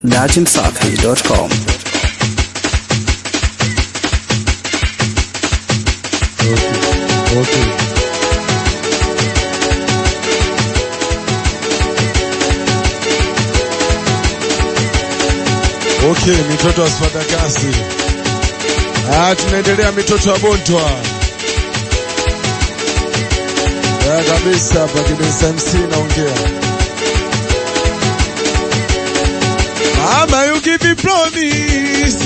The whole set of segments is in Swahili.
datimsafi.com. Okay. Okay, mitoto wa Spadakasi. Ah, tunaendelea mitoto wa Bontwa. Ya kabisa hapa Kidensa MC naongea. Mama you give me promise.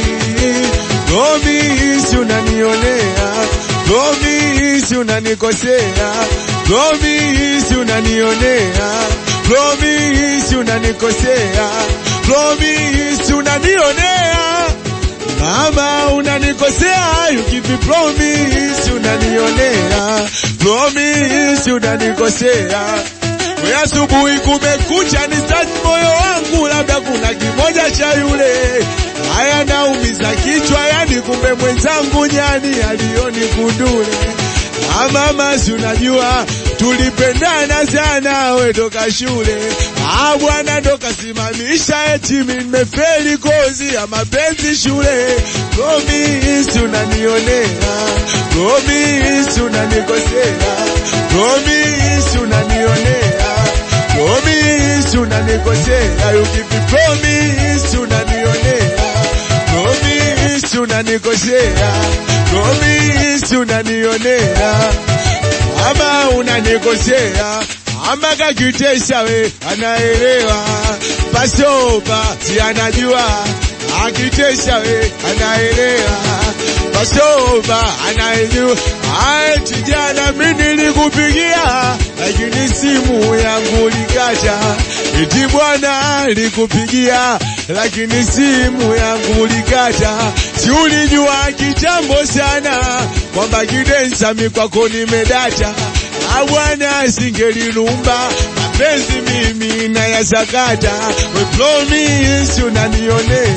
Promise unanionea. Promise unanikosea. Promise unanionea. Promise unanikosea. Promise unanionea. Mama unanikosea, you give me promise unanionea. Promise unanikosea. We asubuhi kumekucha ni start moyo wangu, labda kuna kimoja cha yule haya naumiza kichwa, yani kumbe mwenzangu nyani alioni kundule. Ah, mama si unajua tulipendana sana, we toka shule. Ah bwana ndo kasimamisha eti mimi nimefeli kozi ya mapenzi shule. Promise unanionea, promise unanikosea, promise unanionea, promise unanikosea, you give me promise unanionea, promise unanikosea, promise unanionea ama unanikosea ama kakitesha we anaelewa pasopa si anajua akitesha we anaelewa pasopa anaelewa ati jana mi nilikupigia lakini simu yangu likata iti bwana likupigia lakini simu yangu likata si ulijua kitambo sana kwamba kidensa mi kwako nimedata abwana singelilumba mapenzi mimi nayasakata we promise unanionea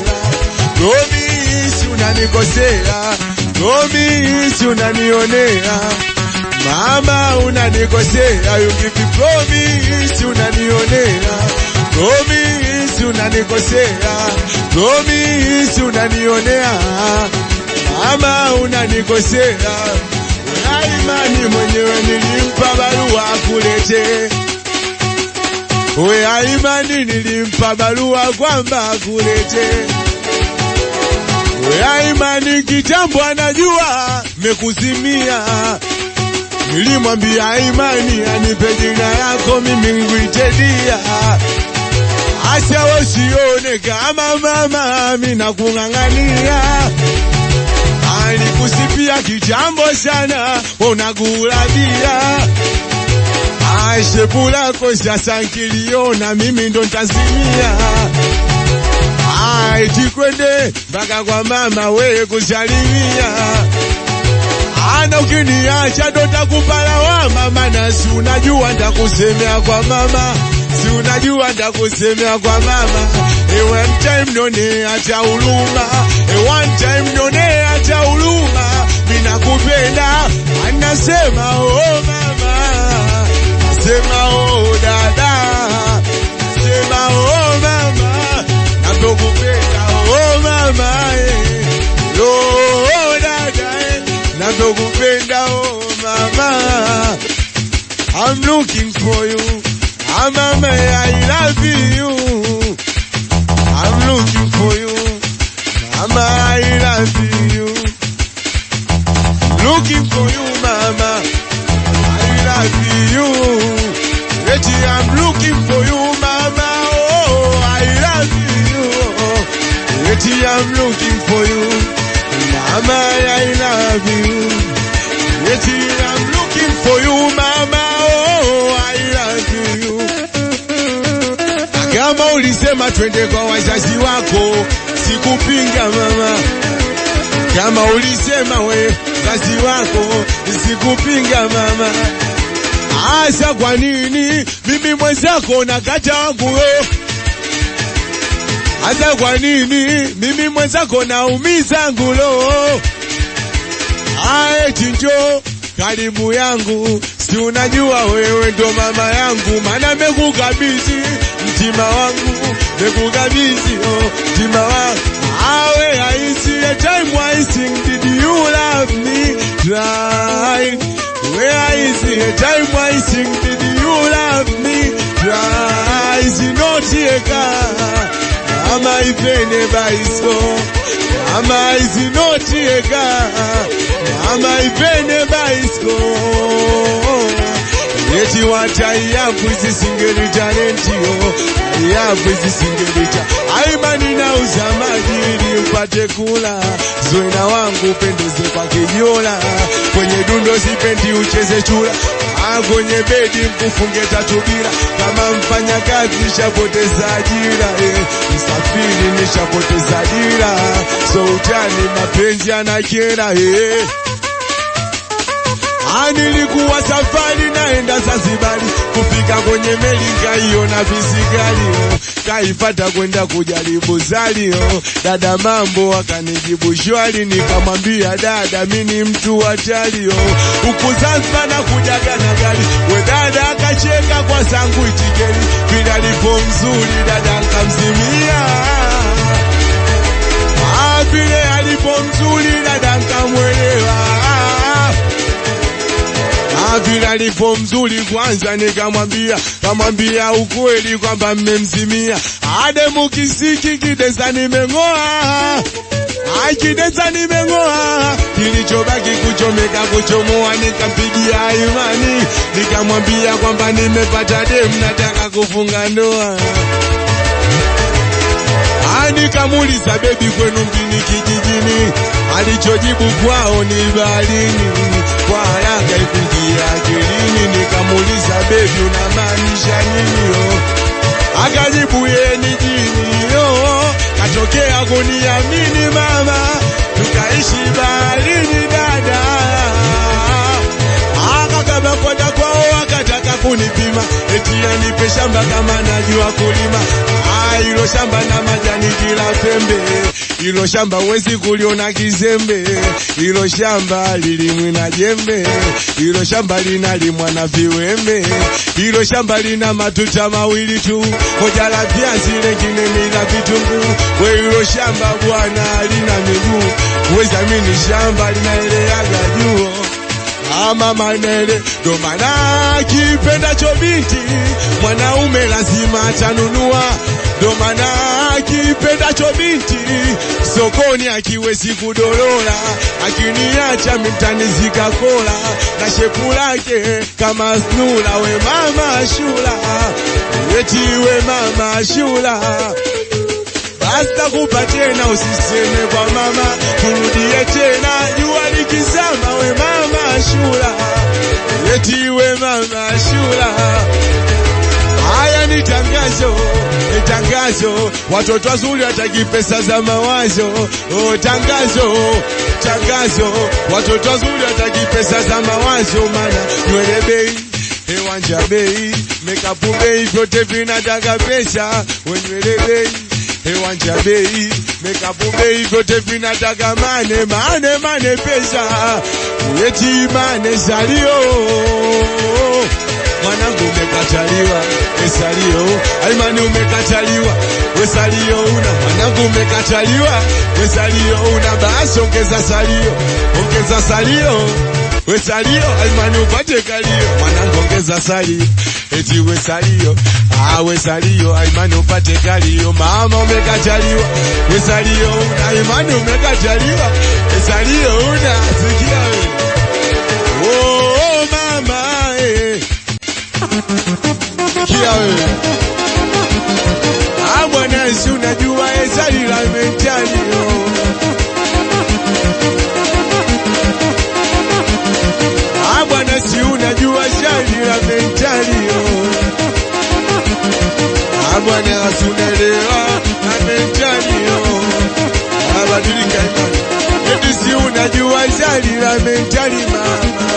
promise unanikosea promise unanionea mama unanikosea you give me promise unanionea promise unanikosea promise unanionea mama unanikosea Aimani mwenyewe nilimpa barua kulete. We Aimani nilimpa barua kwamba kulete. We Aimani kitambo anajua mekuzimia. Nilimwambia Aimani anipe jina yako mimi ngwite dia. Acha wasione kama mama mimi nakung'ang'ania alikusipia kitambo sana, unagulabia shepu lako sasa nkiliona mimi ndo ntazimia. Eti kwende mpaka kwa mama we kusalimia, ana ukiniacha ndo takupa lawama, maana si unajua ntakusemea kwa mama si unajua ndakusemea kwa mama e one time none hata huruma e one time none hata huruma mina kupenda anasema oh mama nasema oh dada nasema oh mama navyokupenda oh mama eh. oh dada eh. navyokupenda oh mama I'm looking for you Ah, mama, I love you. I'm looking for you. Mama, I love you. Looking for you, mama. I love you. Betty, I'm looking for you, mama. Oh, I love you. Betty, I'm looking for you. Mama, I love you. Betty, I'm looking for you, mama. Oh, I love you. Kama ulisema twende kwa wazazi wako, sikupinga mama. Kama ulisema we wazazi wako, sikupinga mama. Asa kwa nini mimi mwenzako nakata wangu we? Asa kwa nini mimi mwenzako naumiza ngulo? Ae chinjo karibu yangu si unajua wewe ndo mama yangu, maana mekukabidhi mtima wangu, mekukabidhi oh, mtima wangu. Awe I see a time I sing, did you love me? Try. Where I see a time I sing, did you love me? Try. Zinotieka ama ipene baiso ama izinotieka ama ipene baisko Yeti wata yapu isisingeli talentio yapu isisingeli cha aimani na uzamaji ili upate kula zoena wangu pendeze kwa kijola kwenye dundo sipendi ucheze chula Ah, kwenye bedi mkufunge tatu bila kama mfanya kazi nishapoteza ajira eh. Msafiri nishapoteza dira so utani mapenzi anakera eh. Ah, nilikuwa safari naenda Zanzibari, kufika kwenye meli nkaiona visigari oh. kaifata kwenda kujaribu zali oh. Dada mambo akanijibu shwari, nikamwambia dada, mi ni mtu hatari oh. Huku Zanzibar na kujaga na gari, we dada akacheka kwa zangu itikeri, vile alipo mzuri dada nkamzimia Ah, vile alipo mzuri dada nkamwelewa Ah, vile alipo mzuri kwanza nikamwambia, kamwambia ukweli kwamba mmemzimia. Ade mukisiki kideza nimeng'oa, Ai kideza nimeng'oa, kilichobaki kuchomeka kuchomoa, nikampigia imani, nikamwambia kwamba nimepata demu, nataka kufunga ndoa. Ah, nikamuuliza bebi, kwenu mjini kijijini? Alichojibu kwao ni baharini. Kwa haraka ikunjia akilini, nikamuuliza bebi, unamaanisha nini? yo? Akajibu ye ni jini yo, katokea kuniamini mama, tukaishi baharini dada akakaba kwenda kwao akataka kunipima eti anipe shamba kama najua kulima. Ah, hilo shamba na majani kila pembe, hilo shamba wezi kuliona kizembe, hilo shamba lilimwi na jembe, hilo shamba linalimwa na viwembe, hilo shamba lina matuta mawili tu, moja la viazi lengine ni la vitunguu. We hilo shamba bwana lina miguu, weza mini shamba linaeleaga juu ama manene ndo maana kipendacho binti mwanaume lazima atanunua, ndo maana kipendacho binti sokoni akiwezi kudorora, akiniacha mimtanizika kola na shepu lake kama snula. We mama shula, eti we mama shula Basta kupa tena, usiseme kwa mama, turudie tena, jua likizama. We mama shula, eti we mama shula. Haya ni tangazo, ni tangazo, watoto wazuri wataki pesa za mawazo. Oh, tangazo, tangazo, watoto wazuri wataki pesa za mawazo, maana nywele bei hewanja bei, mekapu bei, vyote vinataka pesa, wenywele bei hewanja bei, mekapu bei, vyote vinataka mane mane mane, pesa eti mane salio mwanangu umekataliwa, esalio alimani umekataliwa, wesalio una mwanangu umekataliwa, wesalio una basi ongeza salio, ongeza salio wesalio alimani upate kalio, mwanangu ongeza salio, eti wesalio ah, wesalio alimani upate kalio, mama umekataliwa, wesalio una alimani umekataliwa, wesalio una sikia wewe oh, oh, mama eh. Kia wewe Ah, bwana si unajua ezali la mentali oh. Ah, bwana si unajua shali la mentali oh. Ah, bwana si unaelewa la mentali oh. Ah, badilika imani eti si unajua shali la mentali mama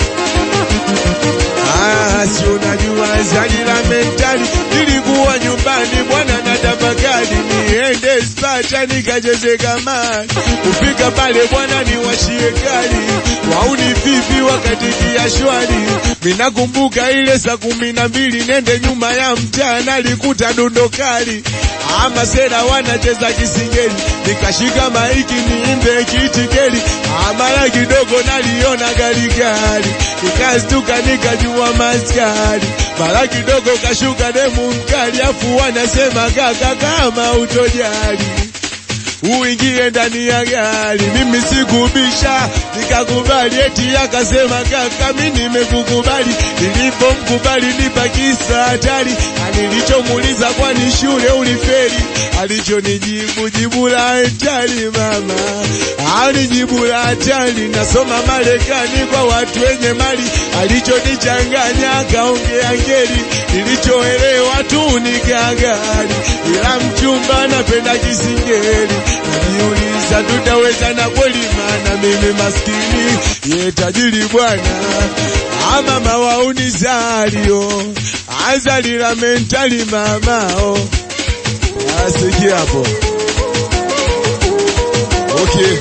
Ah, si unajua zali la mentali, nilikuwa nyumbani bwana na tafakari niende spa bata nikacheze kamari. Kufika pale bwana niwashie kali, wauni vipi wakati kia shwari. Minakumbuka ile saa kumi na mbili nende nyuma ya mtaa nalikuta dondo kali ama sera wanacheza kisingeli, nikashika maiki niimbe kitikeli, amara kidogo naliona gari gari, nikastuka nikajua maskari, mara kidogo kashuka demu mkali, afu wanasema kaka kama utojali uingie ndani ya gari, mimi sikubisha, nikakubali. Eti akasema kaka, mimi nimekukubali. Nilipomkubali nipakisa hatari, nilichomuuliza kwani shule ulifeli? Alichonijibu jibu la hatari mama, alijibu la hatari, nasoma Marekani kwa watu wenye mali. Alichonichanganya akaongea ngeli, nilichoelewa tu ni gagari, ila mchumba napenda kisingeli Najiuliza tutaweza na kweli, maana mimi maskini ye tajiri bwana, ama mawauni zalio azalila mentali mamao asikia hapo okay.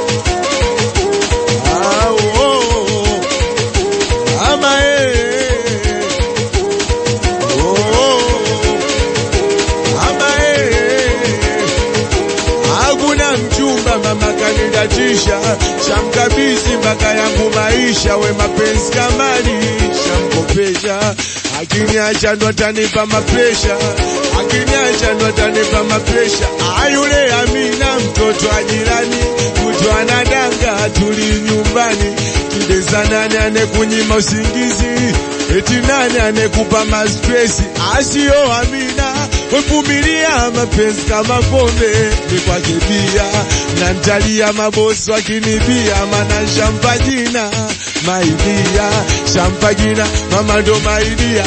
Ah, oh, oh. ama eh, oh, oh. ama eh hakuna mchumba mama kanidatisha, shamkabisi mpaka yangu maisha, we mapenzi kamali shamkopesha, akiniacha ndo atanipa mapresha, akiniacha ndo atanipa mapresha. Ayule Amina mtoto wa jirani, kutwa anadanga tuli nyumbani, kideza nani anekunyima usingizi, eti nani anekupa mastresi, asio Amina wevumilia mapenzi kama pombe ni kwake bia na ntalia mabosi wakinibia mana shampa jina maidia shampa jina mama ndo maidia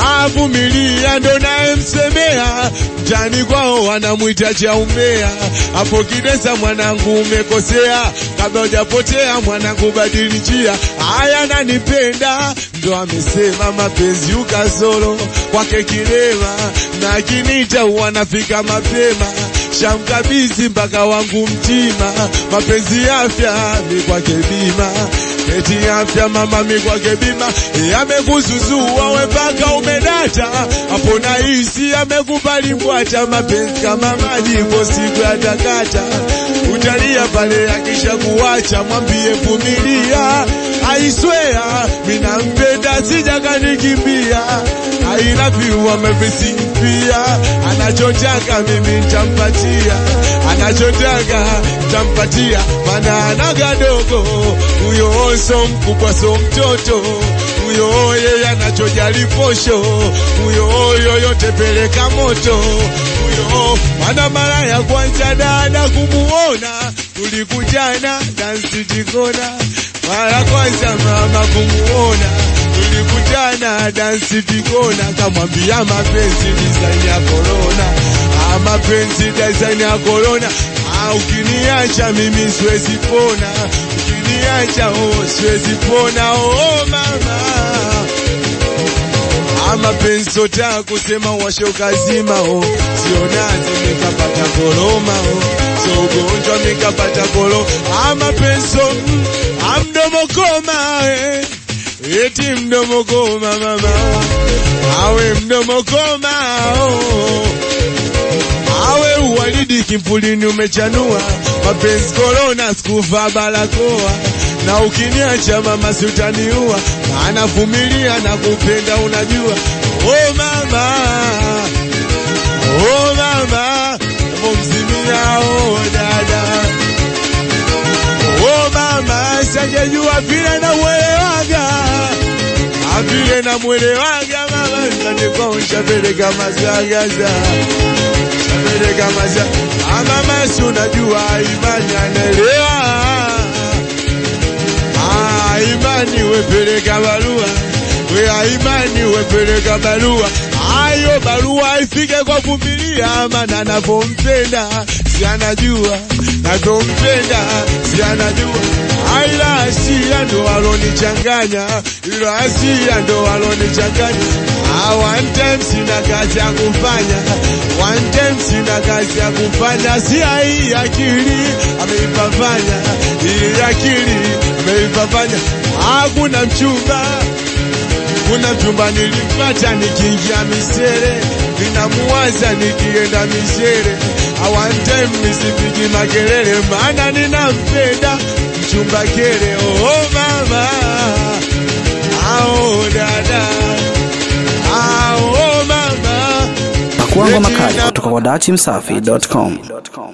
avumilia ndo naye msemea mtani kwao wanamwita chaumbea hapo kidesa mwanangu umekosea kabla hujapotea mwanangu badili njia haya nanipenda ndo amesema mapenzi ukasolo kwake kilema na kinita wanafika mapema shamkabizi mpaka wangu mtima mapenzi afya mi kwake bima eti afya mama mi kwake bima yamekuzuzua we mpaka umedata hapo nahisi amekubali mbwata mapenzi kama maji ipo siku yatakata utalia pale akisha kuwacha mwambie vumilia aiswea minampenda sijakanikimbia ailaviwa mepesimpia anachotaka mimi ntampatia anachotaka ntampatia mana anagadogo huyo so mkubwa so mtoto huyo yeye anachojali posho huyo yoyote peleka moto huyo mana mara ya kwanza dada kumuona tulikujana dansi jikona mara kwanza mama kumuona tulikutana dansi tikona, kamwambia mapenzi design ya korona, ah, mapenzi design ya korona. Ah, ukiniacha mimi siwezi pona, ukiniacha oh, siwezi pona oh, mama ama penzi sota kusema washe ukazima oh, sio nazi mikapata koroma oh, so ugonjwa mikapata koro ama penso mm, amdomo koma eh. Eti mdomo koma mama, awe mdomo koma oh. Awe uwalidi kivulini umechanua, mapenzi korona sikuvaa barakoa, na ukiniacha mama si utaniua, maana vumilia na kupenda unajua. Oh mama, oh mama, mzimia oh dada Oh mama, sajajua vile na uelewaga avile na mwelewaga mama, kaniko shapeleka mazagaza shapeleka maza mama, si unajua imani anaelewa Ah, imani wepeleka barua we imani wepeleka barua Ah, hiyo barua ifike kwa vumilia, maana navyompenda si anajua, navyompenda si anajua. Aila asia ndo alonichanganya, ilo asia ndo alonichanganya. Ah, one time sina kazi ya kufanya, one time sina kazi ya kufanya, si hii akili ameipafanya, hii akili ameipafanya. Hakuna mchumba kuna mchumba nilimpata nikiingia misere, ninamuwaza nikienda misere. One time nisipigi makelele, maana ninampenda mchumba kele. Oh mama, ao dada, ao mama, Pakuangwa makali kutoka kwa dachimsafi.com.